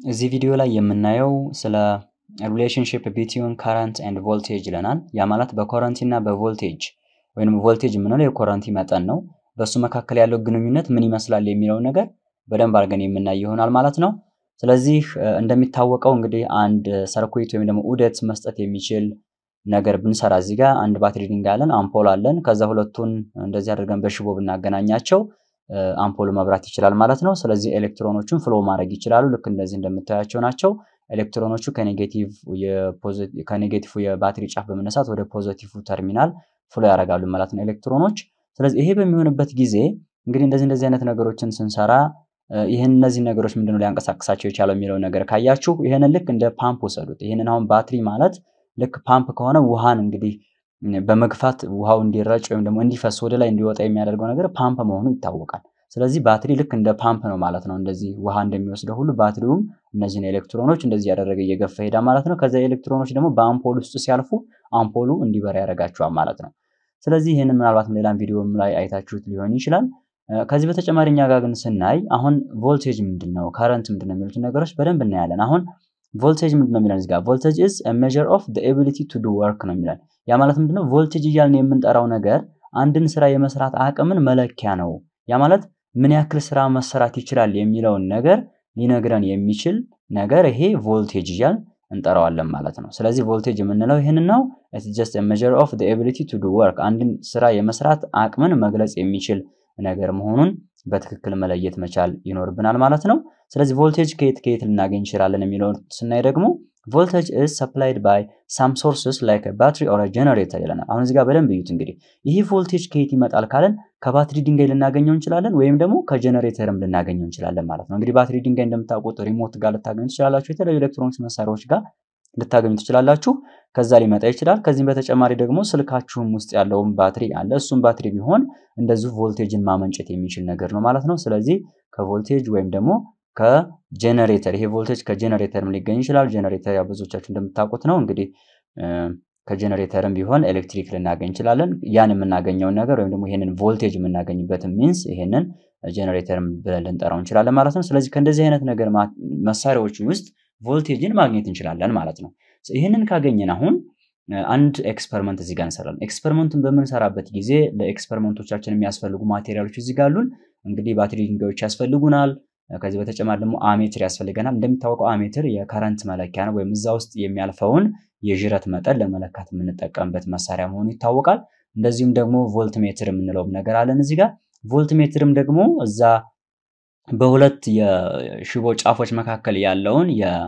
እዚህ ቪዲዮ ላይ የምናየው ስለ ሪሌሽንሽፕ ቢትዊን ከረንት ኤንድ ቮልቴጅ ይለናል። ያ ማለት በኮረንቲ እና በቮልቴጅ ወይም ቮልቴጅ የምንለው የኮረንቲ መጠን ነው። በእሱ መካከል ያለው ግንኙነት ምን ይመስላል የሚለውን ነገር በደንብ አድርገን የምናይ ይሆናል ማለት ነው። ስለዚህ እንደሚታወቀው እንግዲህ አንድ ሰርኩዊት ወይም ደግሞ ዑደት መስጠት የሚችል ነገር ብንሰራ እዚህ ጋር አንድ ባትሪ ድንጋይ አለን፣ አምፖል አለን። ከዛ ሁለቱን እንደዚህ አድርገን በሽቦ ብናገናኛቸው አምፖሉ መብራት ይችላል ማለት ነው። ስለዚህ ኤሌክትሮኖቹን ፍሎ ማድረግ ይችላሉ። ልክ እንደዚህ እንደምታያቸው ናቸው። ኤሌክትሮኖቹ ከኔጌቲቭ የባትሪ ጫፍ በመነሳት ወደ ፖዘቲቭ ተርሚናል ፍሎ ያደርጋሉ ማለት ነው ኤሌክትሮኖች። ስለዚህ ይሄ በሚሆንበት ጊዜ እንግዲህ እንደዚህ እንደዚህ አይነት ነገሮችን ስንሰራ ይህን እነዚህ ነገሮች ምንድነው ሊያንቀሳቅሳቸው የቻለው የሚለው ነገር ካያችሁ ይህንን ልክ እንደ ፓምፕ ወሰዱት። ይህንን አሁን ባትሪ ማለት ልክ ፓምፕ ከሆነ ውሃን እንግዲህ በመግፋት ውሃው እንዲረጭ ወይም ደግሞ እንዲፈስ ወደ ላይ እንዲወጣ የሚያደርገው ነገር ፓምፕ መሆኑ ይታወቃል። ስለዚህ ባትሪ ልክ እንደ ፓምፕ ነው ማለት ነው። እንደዚህ ውሃ እንደሚወስደው ሁሉ ባትሪውም እነዚህን ኤሌክትሮኖች እንደዚህ ያደረገ እየገፋ ሄዳ ማለት ነው። ከዛ ኤሌክትሮኖች ደግሞ በአምፖል ውስጥ ሲያልፉ አምፖሉ እንዲበራ ያደርጋቸዋል ማለት ነው። ስለዚህ ይህንን ምናልባትም ሌላም ቪዲዮም ላይ አይታችሁት ሊሆን ይችላል። ከዚህ በተጨማሪ እኛ ጋር ግን ስናይ አሁን ቮልቴጅ ምንድን ነው፣ ከረንት ምንድን ነው የሚሉትን ነገሮች በደንብ እናያለን። አሁን ቮልቴጅ ምንድን ነው የሚለን እዚህ ጋር ቮልቴጅ ኢዝ ሜዥር ኦፍ ኤቢሊቲ ቱ ዱ ወርክ ነው የሚለን። ያ ማለት ምንድነው ቮልቴጅ እያልን የምንጠራው ነገር አንድን ስራ የመስራት አቅምን መለኪያ ነው። ያ ማለት ምን ያክል ስራ መሰራት ይችላል የሚለውን ነገር ሊነግረን የሚችል ነገር ይሄ ቮልቴጅ እያልን እንጠራዋለን ማለት ነው። ስለዚህ ቮልቴጅ የምንለው ይህንን ነው። ኢትስ ጀስት ሜዥር ኦፍ ኤቢሊቲ ቱ ዱ ወርክ አንድን ስራ የመስራት አቅምን መግለጽ የሚችል ነገር መሆኑን በትክክል መለየት መቻል ይኖርብናል ማለት ነው። ስለዚህ ቮልቴጅ ከየት ከየት ልናገኝ እንችላለን የሚለውን ስናይ ደግሞ ቮልቴጅ ኢዝ ሰፕላይድ ባይ ሳም ሶርስስ ላይክ ባትሪ ኦር ጀነሬተር ይለናል። አሁን እዚህ ጋር በደንብ እዩት። እንግዲህ ይህ ቮልቴጅ ከየት ይመጣል ካለን ከባትሪ ድንጋይ ልናገኘው እንችላለን፣ ወይም ደግሞ ከጀነሬተርም ልናገኘው እንችላለን ማለት ነው። እንግዲህ ባትሪ ድንጋይ እንደምታውቁት ሪሞት ጋር ልታገኙ ትችላላችሁ። የተለያዩ ኤሌክትሮኒክስ መሳሪያዎች ጋር ልታገኙ ትችላላችሁ። ከዛ ሊመጣ ይችላል። ከዚህም በተጨማሪ ደግሞ ስልካችሁም ውስጥ ያለውን ባትሪ አለ። እሱም ባትሪ ቢሆን እንደዚሁ ቮልቴጅን ማመንጨት የሚችል ነገር ነው ማለት ነው። ስለዚህ ከቮልቴጅ ወይም ደግሞ ከጀነሬተር ይሄ ቮልቴጅ ከጀነሬተርም ሊገኝ ይችላል። ጀነሬተር ያው ብዙዎቻችሁ እንደምታውቁት ነው። እንግዲህ ከጀነሬተርም ቢሆን ኤሌክትሪክ ልናገኝ እንችላለን። ያን የምናገኘውን ነገር ወይም ደግሞ ይሄንን ቮልቴጅ የምናገኝበትን ሚንስ ይሄንን ጀነሬተርም ብለን ልንጠራው እንችላለን ማለት ነው። ስለዚህ ከእንደዚህ አይነት ነገር መሳሪያዎች ውስጥ ቮልቴጅን ማግኘት እንችላለን ማለት ነው። ይህንን ካገኘን አሁን አንድ ኤክስፐሪመንት እዚህ ጋር እንሰራለን። ኤክስፐሪመንቱን በምንሰራበት ጊዜ ለኤክስፐሪመንቶቻችን የሚያስፈልጉ ማቴሪያሎች እዚህ ጋር አሉን። እንግዲህ ባትሪ ድንጋዮች ያስፈልጉናል። ከዚህ በተጨማሪ ደግሞ አሜትር ያስፈልገናል። እንደሚታወቀው አሜትር የከረንት መለኪያ ነው፣ ወይም እዛ ውስጥ የሚያልፈውን የዥረት መጠን ለመለካት የምንጠቀምበት መሳሪያ መሆኑ ይታወቃል። እንደዚሁም ደግሞ ቮልት ሜትር የምንለውም ነገር አለን እዚህ ጋር። ቮልት ሜትርም ደግሞ እዛ በሁለት የሽቦ ጫፎች መካከል ያለውን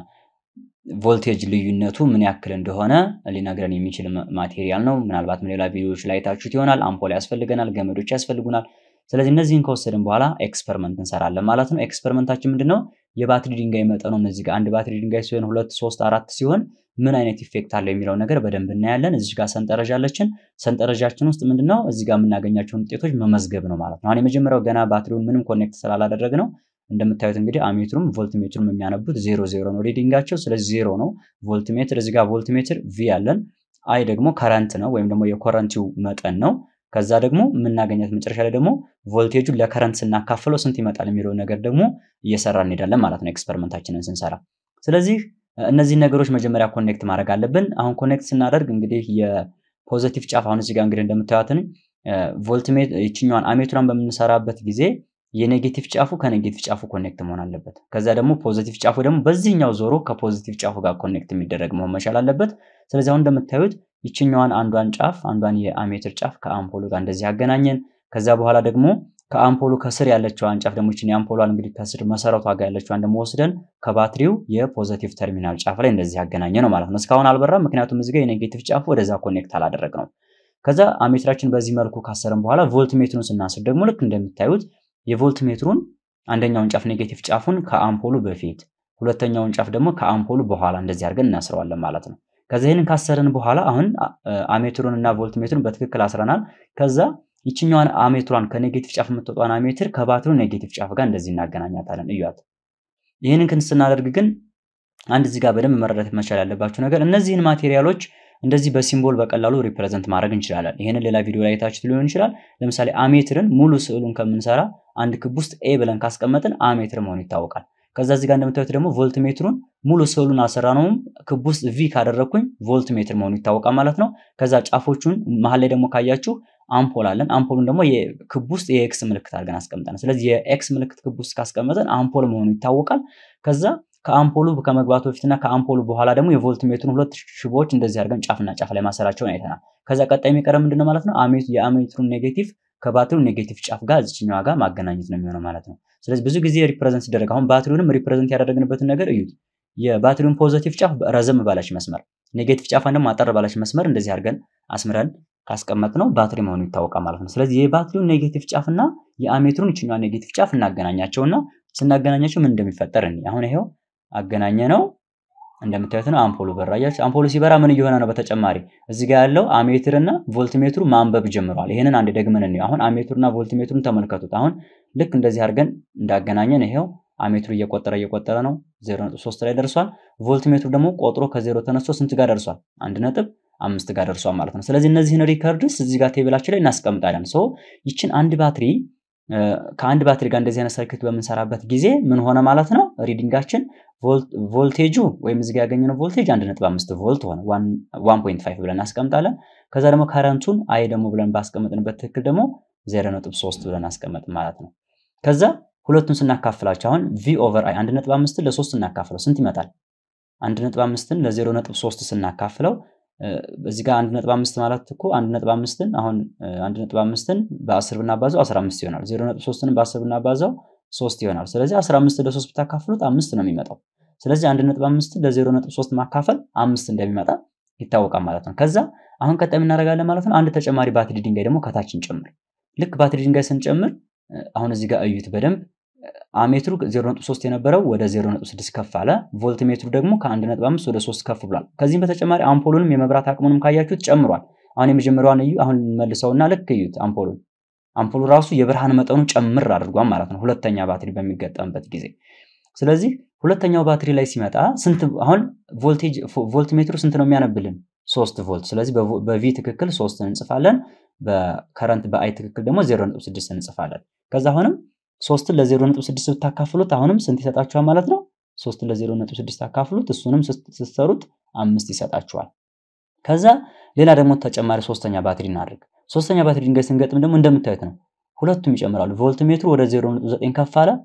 የቮልቴጅ ልዩነቱ ምን ያክል እንደሆነ ሊነግረን የሚችል ማቴሪያል ነው። ምናልባትም ሌላ ቪዲዮዎች ላይ ታችሁት ይሆናል። አምፖል ያስፈልገናል፣ ገመዶች ያስፈልጉናል። ስለዚህ እነዚህን ከወሰድን በኋላ ኤክስፐሪመንት እንሰራለን ማለት ነው። ኤክስፐሪመንታችን ምንድን ነው? የባትሪ ድንጋይ መጠኑ እነዚህ ጋር አንድ ባትሪ ድንጋይ ሲሆን ሁለት፣ ሶስት፣ አራት ሲሆን ምን አይነት ኢፌክት አለው የሚለው ነገር በደንብ እናያለን። እዚህ ጋር ሰንጠረዥ አለችን። ሰንጠረዣችን ውስጥ ምንድነው እዚህ ጋር የምናገኛቸውን ውጤቶች መመዝገብ ነው ማለት ነው። አሁን የመጀመሪያው ገና ባትሪውን ምንም ኮኔክት ስላላደረግ ነው እንደምታዩት እንግዲህ አሜትሩም ቮልት ሜትሩም የሚያነቡት ዜሮ ዜሮ ነው ሪዲንጋቸው። ስለዚህ ዜሮ ነው ቮልት ሜትር። እዚህ ጋር ቮልት ሜትር ቪ አለን። አይ ደግሞ ከረንት ነው ወይም ደግሞ የኮረንቲው መጠን ነው። ከዛ ደግሞ የምናገኛት መጨረሻ ላይ ደግሞ ቮልቴጁን ለከረንት ስናካፍለው ስንት ይመጣል የሚለውን ነገር ደግሞ እየሰራ እንሄዳለን ማለት ነው ኤክስፐሪመንታችንን ስንሰራ። ስለዚህ እነዚህ ነገሮች መጀመሪያ ኮኔክት ማድረግ አለብን። አሁን ኮኔክት ስናደርግ እንግዲህ የፖዘቲቭ ጫፍ አሁን እዚህ ጋር እንግዲህ እንደምታዩትን ቮልትሜት ይችኛዋን አሜትሯን በምንሰራበት ጊዜ የኔጌቲቭ ጫፉ ከኔጌቲቭ ጫፉ ኮኔክት መሆን አለበት። ከዛ ደግሞ ፖዚቲቭ ጫፉ ደግሞ በዚህኛው ዞሮ ከፖዚቲቭ ጫፉ ጋር ኮኔክት የሚደረግ መሆን መቻል አለበት። ስለዚህ አሁን እንደምታዩት ይችኛዋን አንዷን ጫፍ አንዷን የአሜትር ጫፍ ከአምፖሉ ጋር እንደዚህ ያገናኘን። ከዛ በኋላ ደግሞ ከአምፖሉ ከስር ያለችዋን ጫፍ ደግሞ ይችን የአምፖሏን እንግዲህ ከስር መሰረቷ ጋር ያለችዋን ደግሞ ወስደን ከባትሪው የፖዘቲቭ ተርሚናል ጫፍ ላይ እንደዚህ ያገናኘ ነው ማለት ነው። እስካሁን አልበራም፣ ምክንያቱም እዚህ ጋር የኔጌቲቭ ጫፉ ወደዛ ኮኔክት አላደረግ ነው። ከዛ አሜትራችን በዚህ መልኩ ካሰርን በኋላ ቮልት ሜትሩን ስናስር ደግሞ ልክ እንደምታዩት የቮልት ሜትሩን አንደኛውን ጫፍ ኔጌቲቭ ጫፉን ከአምፖሉ በፊት ሁለተኛውን ጫፍ ደግሞ ከአምፖሉ በኋላ እንደዚህ አድርገን እናስረዋለን ማለት ነው። ከዛ ይህንን ካሰርን በኋላ አሁን አሜትሩን እና ቮልት ሜትሩን በትክክል አስረናል። ከዛ ይችኛዋን አሜትሯን ከኔጌቲቭ ጫፍ የምትወጣን አሜትር ከባትሪው ኔጌቲቭ ጫፍ ጋር እንደዚህ እናገናኛታለን። እዩት። ይህንን ክን ስናደርግ ግን አንድ እዚህ ጋር በደንብ መረዳት መቻል ያለባችሁ ነገር እነዚህን ማቴሪያሎች እንደዚህ በሲምቦል በቀላሉ ሪፕሬዘንት ማድረግ እንችላለን። ይህንን ሌላ ቪዲዮ ላይ አይታችሁት ሊሆን ይችላል። ለምሳሌ አሜትርን ሙሉ ስዕሉን ከምንሰራ አንድ ክብ ውስጥ ኤ ብለን ካስቀመጥን አሜትር መሆኑ ይታወቃል። ከዛ እዚህ ጋር እንደምታዩት ደግሞ ቮልት ሜትሩን ሙሉ ስዕሉን አልሰራነውም። ክብ ውስጥ ቪ ካደረግኩኝ ቮልት ሜትር መሆኑ ይታወቃል ማለት ነው። ከዛ ጫፎቹን መሀል ላይ ደግሞ ካያችሁ አምፖል አለን። አምፖሉን ደግሞ ክብ ውስጥ የኤክስ ምልክት አድርገን አስቀምጠን፣ ስለዚህ የኤክስ ምልክት ክብ ውስጥ ካስቀመጠን አምፖል መሆኑ ይታወቃል። ከዛ ከአምፖሉ ከመግባቱ በፊትና ከአምፖሉ በኋላ ደግሞ የቮልት ሜትሩን ሁለት ሽቦዎች እንደዚህ አድርገን ጫፍና ጫፍ ላይ ማሰራቸውን አይተናል። ከዛ ቀጣይ የሚቀረ ምንድነው ማለት ነው የአሜትሩን ኔጌቲቭ ከባትሪው ኔጌቲቭ ጫፍ ጋር እዚችኛዋ ጋር ማገናኘት ነው የሚሆነው ማለት ነው። ስለዚህ ብዙ ጊዜ ሪፕሬዘንት ሲደረግ አሁን ባትሪውንም ሪፕሬዘንት ያደረግንበትን ነገር እዩት። የባትሪውን ፖዘቲቭ ጫፍ ረዘም ባላች መስመር፣ ኔጌቲቭ ጫፏን ደግሞ አጠር ባላች መስመር እንደዚህ አድርገን አስምረን ካስቀመጥ ነው ባትሪ መሆኑ ይታወቃል ማለት ነው። ስለዚህ የባትሪውን ኔጌቲቭ ጫፍ እና የአሜትሩን ይችኛዋ ኔጌቲቭ ጫፍ እናገናኛቸውና ስናገናኛቸው ምን እንደሚፈጠር እኔ አሁን ይሄው አገናኘ ነው እንደምታዩት ነው። አምፖሉ በራያች አምፖሉ ሲበራ ምን እየሆነ ነው? በተጨማሪ እዚህ ጋር ያለው አሜትር እና ቮልትሜትሩ ማንበብ ጀምሯል። ይሄንን አንድ ደግመን እንየው። አሁን አሜትሩና ቮልትሜትሩን ተመልከቱት። አሁን ልክ እንደዚህ አድርገን እንዳገናኘን ይሄው አሜትሩ እየቆጠረ እየቆጠረ ነው 0.3 ላይ ደርሷል። ቮልትሜትሩ ደግሞ ቆጥሮ ከዜሮ ተነስቶ ስንት ጋር ደርሷል? አንድ ነጥብ አምስት ጋር ደርሷል ማለት ነው። ስለዚህ እነዚህን ሪከርድስ እዚህ ጋር ቴብላችን ላይ እናስቀምጣለን። ሶ ይችን አንድ ባትሪ ከአንድ ባትሪ ጋር እንደዚህ አይነት ሰርኪት በምንሰራበት ጊዜ ምን ሆነ ማለት ነው? ሪዲንጋችን ቮልቴጁ ወይም እዚህ ጋር ያገኘነው ቮልቴጅ 1.5 ቮልት ሆነ 1.5 ብለን እናስቀምጣለን። ከዛ ደግሞ ከረንቱን አይ ደግሞ ብለን ባስቀመጥንበት ትክክል ደግሞ 0.3 ብለን አስቀመጥ ማለት ነው። ከዛ ሁለቱን ስናካፍላቸው አሁን ቪ ኦቨር አይ 1.5 ለ3 እናካፍለው ስንት ይመጣል? 1.5ን ለ0.3 ስናካፍለው እዚህ ጋር 1.5 ማለት እኮ 1.5ን አሁን 1.5ን በ10 ብናባዛው 15 ይሆናል። 0.3ን በ10 ብናባዛው 3 ይሆናል። ስለዚህ 15 ለ3 ብታካፍሉት አምስት ነው የሚመጣው። ስለዚህ 1.5 ለ0.3 ማካፈል አምስት እንደሚመጣ ይታወቃል ማለት ነው። ከዛ አሁን ቀጣይ የምናደርጋለን ማለት ነው። አንድ ተጨማሪ ባትሪ ድንጋይ ደግሞ ከታች እንጨምር። ልክ ባትሪ ድንጋይ ስንጨምር አሁን እዚህ ጋር እዩት በደንብ አሜትሩ 0.3 የነበረው ወደ 0.6 ከፍ አለ። ቮልት ሜትሩ ደግሞ ከ1.5 ወደ 3 ከፍ ብሏል። ከዚህም በተጨማሪ አምፖሉንም የመብራት አቅሙንም ካያችሁት ጨምሯል። አሁን የመጀመሪያዋን እዩ። አሁን መልሰውና ልክ እዩት አምፖሉን አምፖሉ ራሱ የብርሃን መጠኑ ጨምር አድርጓል ማለት ነው፣ ሁለተኛ ባትሪ በሚገጠምበት ጊዜ። ስለዚህ ሁለተኛው ባትሪ ላይ ሲመጣ ስንት አሁን ቮልቴጅ ቮልት ሜትሩ ስንት ነው የሚያነብልን? ሶስት ቮልት። ስለዚህ በቪ ትክክል ሶስት እንጽፋለን፣ በከረንት በአይ ትክክል ደግሞ 0.6 እንጽፋለን። ከዛ አሁንም ሶስትን ለ0.6 ብታካፍሉት አሁንም ስንት ይሰጣችኋል ማለት ነው? ሶስትን ለ0.6 አካፍሉት፣ እሱንም ስትሰሩት አምስት ይሰጣችኋል። ከዛ ሌላ ደግሞ ተጨማሪ ሶስተኛ ባትሪ እናድርግ። ሶስተኛ ባትሪ ድንጋይ ስንገጥም ደግሞ እንደምታዩት ነው፣ ሁለቱም ይጨምራሉ። ቮልት ሜትሩ ወደ 0.9 ከፍ አለ።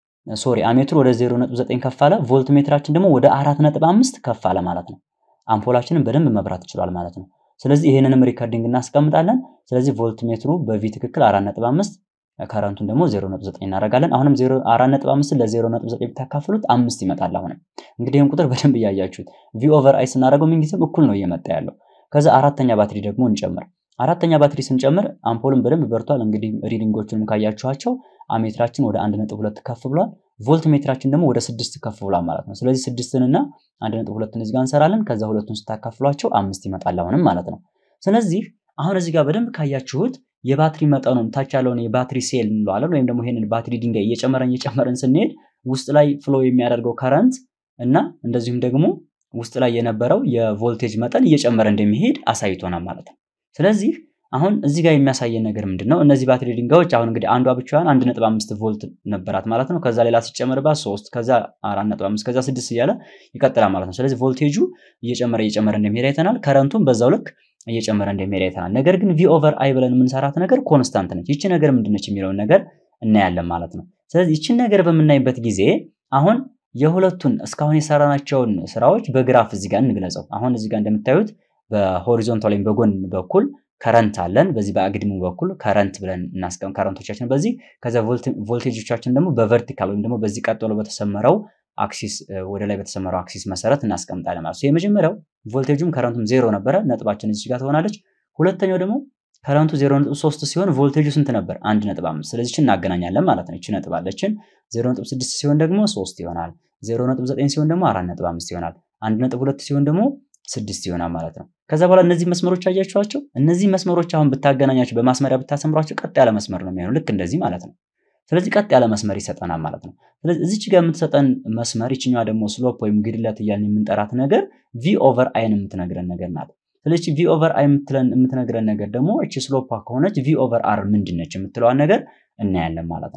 ሶሪ አሜትሩ ወደ 0.9 ከፍ አለ። ቮልት ሜትራችን ደግሞ ወደ 4.5 ከፍ አለ ማለት ነው። አምፖላችንን በደንብ መብራት ይችላል ማለት ነው። ስለዚህ ይሄንንም ሪከርዲንግ እናስቀምጣለን። ስለዚህ ቮልት ሜትሩ በቪ ትክክል 4.5 ከረንቱን ደግሞ 0.9 እናደርጋለን። አሁንም 4.5 ለ0.9 ብታካፍሉት አምስት ይመጣል። አሁንም እንግዲህ ይህን ቁጥር በደንብ እያያችሁት ቪ ኦቨር አይ ስናደርገው ምንጊዜም እኩል ነው እየመጣ ያለው። ከዛ አራተኛ ባትሪ ደግሞ እንጨምር። አራተኛ ባትሪ ስንጨምር አምፖልን በደንብ በርቷል። እንግዲህ ሪዲንጎቹንም ካያችኋቸው አሜትራችን ወደ 1.2 ከፍ ብሏል። ቮልት ሜትራችን ደግሞ ወደ 6 ከፍ ብሏል ማለት ነው። ስለዚህ ስድስትንና 1.2ን እዚህ ጋር እንሰራለን። ከዛ ሁለቱን ስታካፍሏቸው አምስት ይመጣል አሁንም ማለት ነው። ስለዚህ አሁን እዚህ ጋር በደንብ ካያችሁት የባትሪ መጠኑን ታች ያለውን የባትሪ ሴል እንለዋለን ወይም ደግሞ ይሄንን ባትሪ ድንጋይ እየጨመረን እየጨመረን ስንሄድ ውስጥ ላይ ፍሎ የሚያደርገው ከረንት እና እንደዚሁም ደግሞ ውስጥ ላይ የነበረው የቮልቴጅ መጠን እየጨመረ እንደሚሄድ አሳይቶናል ማለት ነው። ስለዚህ አሁን እዚህ ጋር የሚያሳየን ነገር ምንድን ነው? እነዚህ ባትሪ ድንጋዮች አሁን እንግዲህ አንዷ ብቻዋን 1.5 ቮልት ነበራት ማለት ነው። ከዛ ሌላ ሲጨመርባት 3 ከዛ 4.5 ከዛ 6 እያለ ይቀጥላል ማለት ነው። ስለዚህ ቮልቴጁ እየጨመረ እየጨመረ እንደሚሄድ አይተናል። ከረንቱም በዛው ልክ እየጨመረ እንደሚሄድ አይተናል። ነገር ግን ቪ ኦቨር አይ ብለን የምንሰራት ነገር ኮንስታንት ነች። ይቺ ነገር ምንድነች የሚለውን ነገር እናያለን ማለት ነው። ስለዚህ ይቺን ነገር በምናይበት ጊዜ አሁን የሁለቱን እስካሁን የሰራናቸውን ስራዎች በግራፍ እዚህ ጋር እንግለጸው። አሁን እዚህ ጋር እንደምታዩት በሆሪዞንታል ወይም በጎን በኩል ከረንት አለን። በዚህ በአግድሙ በኩል ከረንት ብለን እናስቀም ከረንቶቻችን በዚህ ከዛ ቮልቴጆቻችን ደግሞ በቨርቲካል ወይም ደግሞ በዚህ ቀጥሎ በተሰመረው አክሲስ ወደ ላይ በተሰመረው አክሲስ መሰረት እናስቀምጣለን ማለት ነው። የመጀመሪያው ቮልቴጁም ከረንቱም ዜሮ ነበረ፣ ነጥባችን እዚህ ጋር ትሆናለች። ሁለተኛው ደግሞ ከረንቱ 0.3 ሲሆን ቮልቴጁ ስንት ነበር? 1.5 ስለዚህ እችን እናገናኛለን ማለት ነው። እቺ ነጥብ አለችን 0.6 ሲሆን ደግሞ 3 ይሆናል። 0.9 ሲሆን ደግሞ 4.5 ይሆናል። 1.2 ሲሆን ደግሞ 6 ይሆናል ማለት ነው። ከዛ በኋላ እነዚህ መስመሮች አያችኋቸው? እነዚህ መስመሮች አሁን ብታገናኛቸው በማስመሪያ ብታሰምሯቸው ቀጥ ያለ መስመር ነው የሚሆነው ልክ እንደዚህ ማለት ነው። ስለዚህ ቀጥ ያለ መስመር ይሰጠናል ማለት ነው። ስለዚህ እዚች ጋር የምትሰጠን መስመር ይችኛዋ ደግሞ ስሎፕ ወይም ግድለት እያልን የምንጠራት ነገር ቪ ኦቨር አይን የምትነግረን ነገር ናት። ስለዚህ ቪ ኦቨር አይ የምትነግረን ነገር ደግሞ እቺ ስሎፓ ከሆነች ቪ ኦቨር አር ምንድን ነች የምትለዋን ነገር እናያለን ማለት ነው።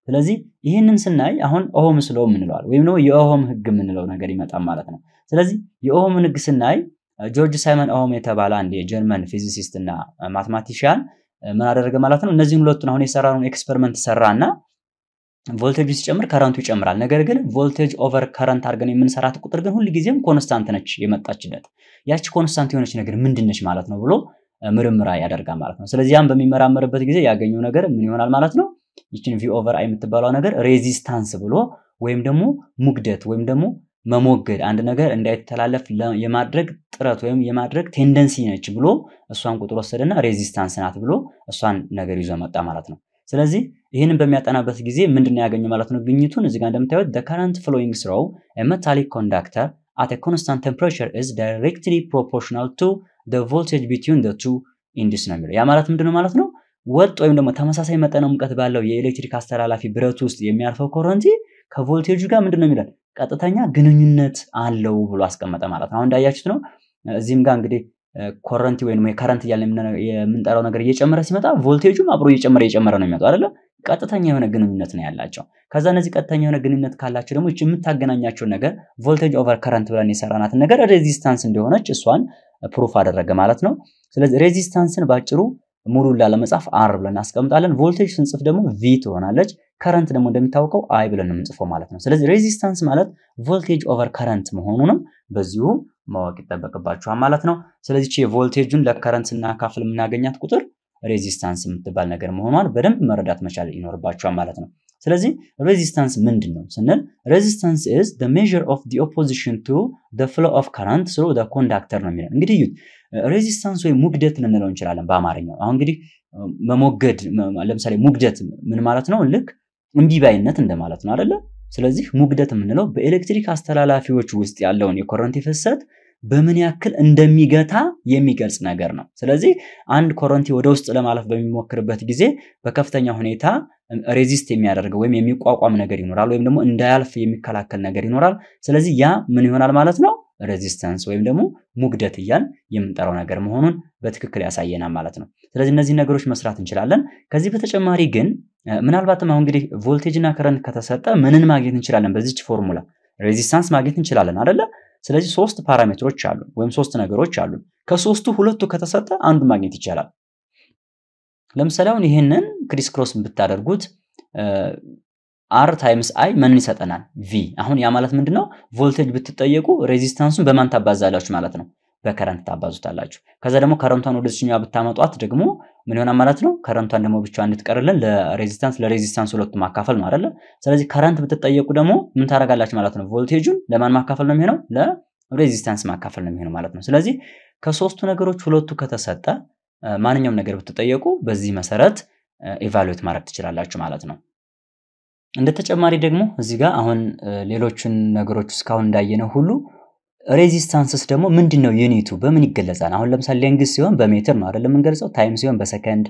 ስለዚህ ይህንን ስናይ አሁን ኦሆምስ ሎው የምንለዋል ወይም ደግሞ የኦሆም ህግ የምንለው ነገር ይመጣል ማለት ነው። ስለዚህ የኦሆምን ህግ ስናይ ጆርጅ ሳይመን ኦሆም የተባለ አንድ የጀርመን ፊዚሲስት እና ማትማቲሽያን ምን አደረገ ማለት ነው? እነዚህን ሁለቱን አሁን የሰራውን ኤክስፐሪመንት ሰራና ቮልቴጁ ሲጨምር ከረንቱ ይጨምራል። ነገር ግን ቮልቴጅ ኦቨር ከረንት አድርገን የምንሰራት ቁጥር ግን ሁልጊዜም ኮንስታንት ነች የመጣችለት። ያቺ ኮንስታንት የሆነች ነገር ምንድን ነች ማለት ነው ብሎ ምርምራ ያደርጋል ማለት ነው። ስለዚህ ያም በሚመራመርበት ጊዜ ያገኘው ነገር ምን ይሆናል ማለት ነው? ይችን ቪ ኦቨር አይ የምትባለው ነገር ሬዚስታንስ ብሎ ወይም ደግሞ ሙግደት ወይም ደግሞ መሞገድ አንድ ነገር እንዳይተላለፍ የማድረግ ጥረት ወይም የማድረግ ቴንደንሲ ነች ብሎ እሷን ቁጥር ወሰደና ሬዚስታንስ ናት ብሎ እሷን ነገር ይዞ መጣ ማለት ነው። ስለዚህ ይህንን በሚያጠናበት ጊዜ ምንድን ያገኘው ማለት ነው? ግኝቱን እዚጋ እንደምታዩት the current flowing through a metallic conductor at a constant temperature is directly proportional to the voltage between the two induced ነው የሚለው። ያ ማለት ምንድን ነው ማለት ነው? ወጥ ወይም ደግሞ ተመሳሳይ መጠነ ሙቀት ባለው የኤሌክትሪክ አስተላላፊ ብረት ውስጥ የሚያልፈው ኮረንቲ ከቮልቴጁ ጋር ምንድን ነው የሚለን ቀጥተኛ ግንኙነት አለው ብሎ አስቀመጠ ማለት ነው። አሁን እንዳያችሁት ነው። እዚህም ጋር እንግዲህ ኮረንቲ ወይም የከረንት እያለ የምንጠራው ነገር እየጨመረ ሲመጣ ቮልቴጁም አብሮ እየጨመረ እየጨመረ ነው የሚመጣው አይደለ? ቀጥተኛ የሆነ ግንኙነት ነው ያላቸው። ከዛ እነዚህ ቀጥተኛ የሆነ ግንኙነት ካላቸው ደግሞ የምታገናኛቸውን ነገር ቮልቴጅ ኦቨር ከረንት ብለን የሰራናትን ነገር ሬዚስታንስ እንደሆነች እሷን ፕሩፍ አደረገ ማለት ነው። ስለዚህ ሬዚስታንስን ባጭሩ ሙሉ ላለመጻፍ አር ብለን እናስቀምጣለን። ቮልቴጅ ስንጽፍ ደግሞ ቪ ትሆናለች። ከረንት ደግሞ እንደሚታወቀው አይ ብለን ነው የምንጽፈው ማለት ነው። ስለዚህ ሬዚስታንስ ማለት ቮልቴጅ ኦቨር ከረንት መሆኑንም በዚሁ ማወቅ ይጠበቅባችኋል ማለት ነው። ስለዚህ የቮልቴጁን ለከረንት ስናካፍል የምናገኛት ቁጥር ሬዚስታንስ የምትባል ነገር መሆኗን በደንብ መረዳት መቻል ይኖርባችኋል ማለት ነው። ስለዚህ ሬዚስታንስ ምንድን ነው ስንል ሬዚስታንስ ኢዝ ዘ ሜዥር ኦፍ ዘ ኦፖዚሽን ቱ ዘ ፍሎ ኦፍ ከረንት ስሩ ዘ ኮንዳክተር ነው የሚለው። እንግዲህ እዩት ሬዚስታንስ ወይም ሙግደት ልንለው እንችላለን በአማርኛው። አሁን እንግዲህ መሞገድ ለምሳሌ ሙግደት ምን ማለት ነው? ልክ እምቢባይነት እንደማለት ነው አይደለ? ስለዚህ ሙግደት የምንለው በኤሌክትሪክ አስተላላፊዎች ውስጥ ያለውን የኮረንቲ ፍሰት በምን ያክል እንደሚገታ የሚገልጽ ነገር ነው። ስለዚህ አንድ ኮረንቲ ወደ ውስጥ ለማለፍ በሚሞክርበት ጊዜ በከፍተኛ ሁኔታ ሬዚስት የሚያደርገው ወይም የሚቋቋም ነገር ይኖራል፣ ወይም ደግሞ እንዳያልፍ የሚከላከል ነገር ይኖራል። ስለዚህ ያ ምን ይሆናል ማለት ነው? ሬዚስተንስ ወይም ደግሞ ሙግደት እያል የምንጠራው ነገር መሆኑን በትክክል ያሳየናል ማለት ነው። ስለዚህ እነዚህ ነገሮች መስራት እንችላለን። ከዚህ በተጨማሪ ግን ምናልባትም አሁን እንግዲህ ቮልቴጅ እና ከረንት ከተሰጠ ምንን ማግኘት እንችላለን? በዚች ፎርሙላ ሬዚስታንስ ማግኘት እንችላለን አደለ? ስለዚህ ሶስት ፓራሜትሮች አሉ ወይም ሶስት ነገሮች አሉ። ከሶስቱ ሁለቱ ከተሰጠ አንዱ ማግኘት ይቻላል። ለምሳሌ አሁን ይህንን ክሪስ ክሮስ ብታደርጉት አር ታይምስ አይ ምንን ይሰጠናል? ቪ። አሁን ያ ማለት ምንድነው? ቮልቴጅ ብትጠየቁ ሬዚስታንሱን በማን ታባዛላችሁ ማለት ነው? በከረንት ታባዙታላችሁ። ከዛ ደግሞ ከረንቷን ወደ ዚህኛው ብታመጧት ደግሞ ምን ይሆናል ማለት ነው? ከረንቷን ደግሞ ብቻ እንድትቀርልን ለሬዚስታንስ ለሬዚስታንስ ሁለቱ ማካፈል ነው አይደለ? ስለዚህ ከረንት ብትጠየቁ ደግሞ ምን ታደርጋላችሁ ማለት ነው? ቮልቴጁን ለማን ማካፈል ነው የሚሆነው? ለሬዚስታንስ ማካፈል ነው የሚሆነው ማለት ነው። ስለዚህ ከሶስቱ ነገሮች ሁለቱ ከተሰጠ ማንኛውም ነገር ብትጠየቁ በዚህ መሰረት ኢቫሉዌት ማድረግ ትችላላችሁ ማለት ነው። እንደ ተጨማሪ ደግሞ እዚህ ጋር አሁን ሌሎቹን ነገሮች እስካሁን እንዳየነው ሁሉ ሬዚስታንስስ ደግሞ ምንድን ነው ዩኒቱ በምን ይገለጻል? አሁን ለምሳሌ ሌንግዝ ሲሆን በሜትር ነው አይደለም የምንገልጸው፣ ታይም ሲሆን በሰከንድ፣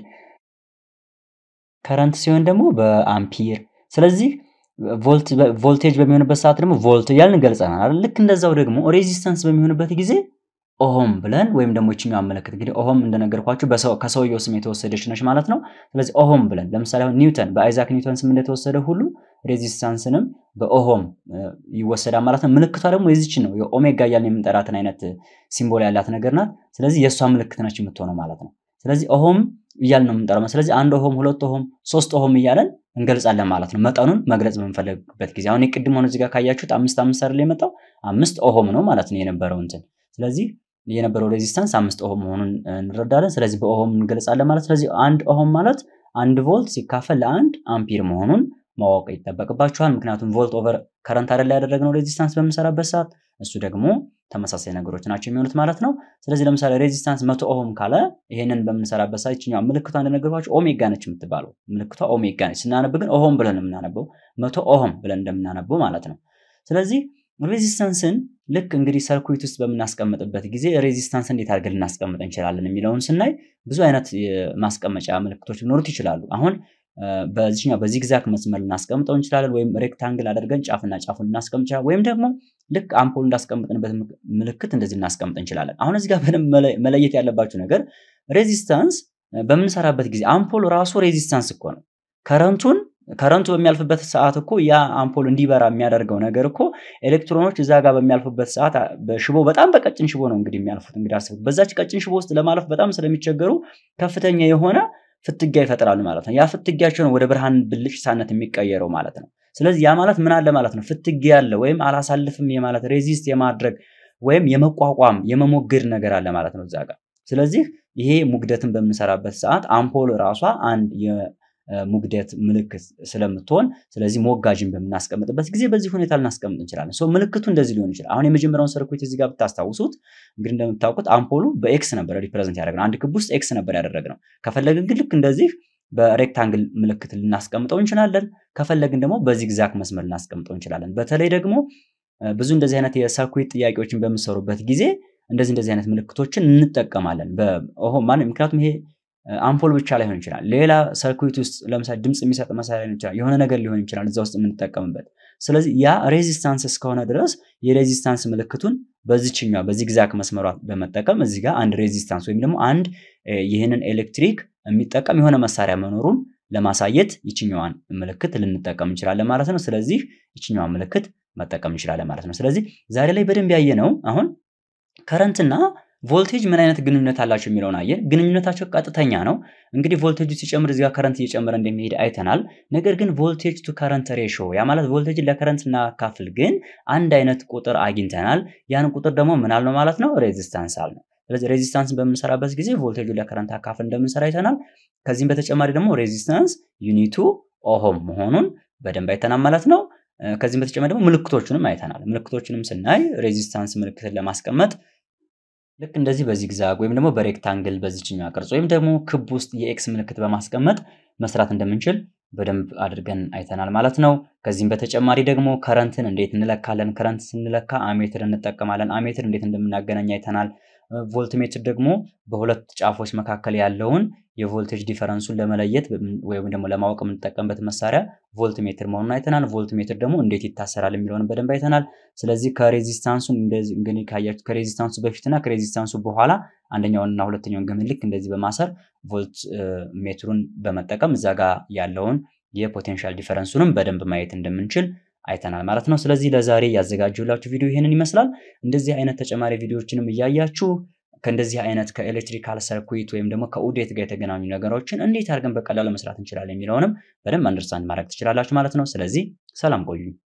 ከረንት ሲሆን ደግሞ በአምፒር። ስለዚህ ቮልቴጅ በሚሆንበት ሰዓት ደግሞ ቮልት እያልን እንገልጸናል አይደል? ልክ እንደዛው ደግሞ ሬዚስታንስ በሚሆንበት ጊዜ ኦሆም ብለን ወይም ደግሞ ይችኛው አመለክት እንግዲህ ኦሆም እንደነገርኳችሁ ከሰውየው ስም የተወሰደች ነች ማለት ነው። ስለዚህ ኦሆም ብለን ለምሳሌ አሁን ኒውተን በአይዛክ ኒውተን ስም እንደተወሰደ ሁሉ ሬዚስታንስንም በኦሆም ይወሰዳል ማለት ነው። ምልክቷ ደግሞ የዚች ነው የኦሜጋ እያልን የምንጠራትን አይነት ሲምቦል ያላት ነገር ናት። ስለዚህ የእሷ ምልክት ነች የምትሆነው ማለት ነው። ስለዚህ ኦሆም እያልን ነው የምንጠራው። ስለዚህ አንድ ኦሆም፣ ሁለት ኦሆም፣ ሶስት ኦሆም እያለን እንገልጻለን ማለት ነው። መጠኑን መግለጽ በምንፈልግበት ጊዜ አሁን የቅድም ሆነ እዚህ ጋር ካያችሁት አምስት አምስት አይደል የመጣው አምስት ኦሆም ነው ማለት ነው የነበረው እንትን ስለዚህ የነበረው ሬዚስታንስ አምስት ኦሆም መሆኑን እንረዳለን። ስለዚህ በኦሆም እንገልጻለን ማለት ስለዚህ አንድ ኦሆም ማለት አንድ ቮልት ሲካፈል ለአንድ አምፒር መሆኑን ማወቅ ይጠበቅባችኋል። ምክንያቱም ቮልት ኦቨር ከረንት አይደል ያደረግነው ሬዚስታንስ በምንሰራበት ሰዓት፣ እሱ ደግሞ ተመሳሳይ ነገሮች ናቸው የሚሆኑት ማለት ነው። ስለዚህ ለምሳሌ ሬዚስታንስ መቶ ኦሆም ካለ ይሄንን በምንሰራበት ሰዓት ይችኛው ምልክቷ እንደነገርኳችሁ ኦሜጋ ነች የምትባለው ምልክቷ ኦሜጋ ነች። ስናነብ ግን ኦሆም ብለን የምናነበው መቶ ኦሆም ብለን እንደምናነበው ማለት ነው። ስለዚህ ሬዚስታንስን ልክ እንግዲህ ሰርኩዊት ውስጥ በምናስቀምጥበት ጊዜ ሬዚስታንስ እንዴት አድርገን ልናስቀምጥ እንችላለን የሚለውን ስናይ ብዙ አይነት ማስቀመጫ ምልክቶች ሊኖሩት ይችላሉ። አሁን በዚህኛው በዚግዛግ መስመር ልናስቀምጠው እንችላለን፣ ወይም ሬክታንግል አድርገን ጫፍና ጫፉን ልናስቀምጥ እንችላለን፣ ወይም ደግሞ ልክ አምፖል እንዳስቀምጥንበት ምልክት እንደዚህ ልናስቀምጥ እንችላለን። አሁን እዚህ ጋር በደንብ መለየት ያለባችሁ ነገር ሬዚስታንስ በምንሰራበት ጊዜ አምፖል ራሱ ሬዚስታንስ እኮ ነው። ከረንቱን ከረንቱ በሚያልፍበት ሰዓት እኮ ያ አምፖል እንዲበራ የሚያደርገው ነገር እኮ ኤሌክትሮኖች እዛ ጋር በሚያልፉበት ሰዓት በሽቦ በጣም በቀጭን ሽቦ ነው እንግዲህ የሚያልፉት። እንግዲህ አስቡት፣ በዛች ቀጭን ሽቦ ውስጥ ለማለፍ በጣም ስለሚቸገሩ ከፍተኛ የሆነ ፍትጊያ ይፈጥራሉ ማለት ነው። ያ ፍትጊያቸው ነው ወደ ብርሃን ብልጭታነት የሚቀየረው ማለት ነው። ስለዚህ ያ ማለት ምን አለ ማለት ነው? ፍትጊያ አለ ወይም አላሳልፍም የማለት ሬዚስት የማድረግ ወይም የመቋቋም የመሞገድ ነገር አለ ማለት ነው እዛ ጋር። ስለዚህ ይሄ ሙግደትን በምንሰራበት ሰዓት አምፖል ራሷ አንድ የሙግደት ምልክት ስለምትሆን ስለዚህ ሞጋጅን በምናስቀምጥበት ጊዜ በዚህ ሁኔታ ልናስቀምጥ እንችላለን። ሰው ምልክቱ እንደዚህ ሊሆን ይችላል። አሁን የመጀመሪያውን ሰርኩት እዚህ ጋር ብታስታውሱት እንግዲህ እንደምታውቁት አምፖሉ በኤክስ ነበር ሪፕሬዘንት ያደረግነው። አንድ ክብ ውስጥ ኤክስ ነበር ያደረግነው። ከፈለግን ግን ልክ እንደዚህ በሬክታንግል ምልክት ልናስቀምጠው እንችላለን። ከፈለግን ደግሞ በዚግዛግ መስመር ልናስቀምጠው እንችላለን። በተለይ ደግሞ ብዙ እንደዚህ አይነት የሰርኩት ጥያቄዎችን በምሰሩበት ጊዜ እንደዚህ እንደዚህ አይነት ምልክቶችን እንጠቀማለን። ምክንያቱም ይሄ አምፖል ብቻ ላይሆን ይችላል። ሌላ ሰርኩት ውስጥ ለምሳሌ ድምፅ የሚሰጥ መሳሪያ ሊሆን ይችላል። የሆነ ነገር ሊሆን ይችላል እዛ ውስጥ የምንጠቀምበት። ስለዚህ ያ ሬዚስታንስ እስከሆነ ድረስ የሬዚስታንስ ምልክቱን በዚችኛ በዚግዛግ መስመሯ በመጠቀም እዚህ ጋር አንድ ሬዚስታንስ ወይም ደግሞ አንድ ይህንን ኤሌክትሪክ የሚጠቀም የሆነ መሳሪያ መኖሩን ለማሳየት ይችኛዋን ምልክት ልንጠቀም እንችላለን ማለት ነው። ስለዚህ ይችኛዋን ምልክት መጠቀም እንችላለን ማለት ነው። ስለዚህ ዛሬ ላይ በደንብ ያየ ነው አሁን ከረንትና ቮልቴጅ ምን አይነት ግንኙነት አላቸው የሚለውን አየን። ግንኙነታቸው ቀጥተኛ ነው። እንግዲህ ቮልቴጁ ሲጨምር እዚጋ ከረንት እየጨመረ እንደሚሄድ አይተናል። ነገር ግን ቮልቴጅ ቱ ከረንት ሬሾ ያ ማለት ቮልቴጅን ለከረንት እናካፍል፣ ግን አንድ አይነት ቁጥር አግኝተናል። ያን ቁጥር ደግሞ ምን አልነው ማለት ነው? ሬዚስታንስ አልነው። ስለዚህ ሬዚስታንስን በምንሰራበት ጊዜ ቮልቴጁ ለከረንት አካፍል እንደምንሰራ አይተናል። ከዚህም በተጨማሪ ደግሞ ሬዚስታንስ ዩኒቱ ኦሆም መሆኑን በደንብ አይተናል ማለት ነው። ከዚህም በተጨማሪ ደግሞ ምልክቶቹንም አይተናል። ምልክቶቹንም ስናይ ሬዚስታንስ ምልክትን ለማስቀመጥ ልክ እንደዚህ በዚግዛግ ወይም ደግሞ በሬክታንግል በዚችኛዋ ቅርጽ ወይም ደግሞ ክብ ውስጥ የኤክስ ምልክት በማስቀመጥ መስራት እንደምንችል በደንብ አድርገን አይተናል ማለት ነው። ከዚህም በተጨማሪ ደግሞ ከረንትን እንዴት እንለካለን? ከረንት ስንለካ አሜትር እንጠቀማለን። አሜትር እንዴት እንደምናገናኝ አይተናል። ቮልትሜትር ደግሞ በሁለት ጫፎች መካከል ያለውን የቮልቴጅ ዲፈረንሱን ለመለየት ወይም ደግሞ ለማወቅ የምንጠቀምበት መሳሪያ ቮልትሜትር መሆኑን አይተናል። ቮልትሜትር ደግሞ እንዴት ይታሰራል የሚለውን በደንብ አይተናል። ስለዚህ ከሬዚስታንሱ እንግዲህ ካያችሁ ከሬዚስታንሱ በፊትና ከሬዚስታንሱ በኋላ አንደኛውንና ሁለተኛውን ገመድ ልክ እንደዚህ በማሰር ቮልት ሜትሩን በመጠቀም እዛ ጋር ያለውን የፖቴንሻል ዲፈረንሱንም በደንብ ማየት እንደምንችል አይተናል ማለት ነው። ስለዚህ ለዛሬ ያዘጋጀሁላችሁ ቪዲዮ ይህንን ይመስላል። እንደዚህ አይነት ተጨማሪ ቪዲዮዎችንም እያያችሁ ከእንደዚህ አይነት ከኤሌክትሪካል ሰርኩዊት ወይም ደግሞ ከኡዴት ጋር የተገናኙ ነገሮችን እንዴት አድርገን በቀላሉ መስራት እንችላለን የሚለውንም በደንብ አንደርስታንድ ማድረግ ትችላላችሁ ማለት ነው። ስለዚህ ሰላም ቆዩኝ።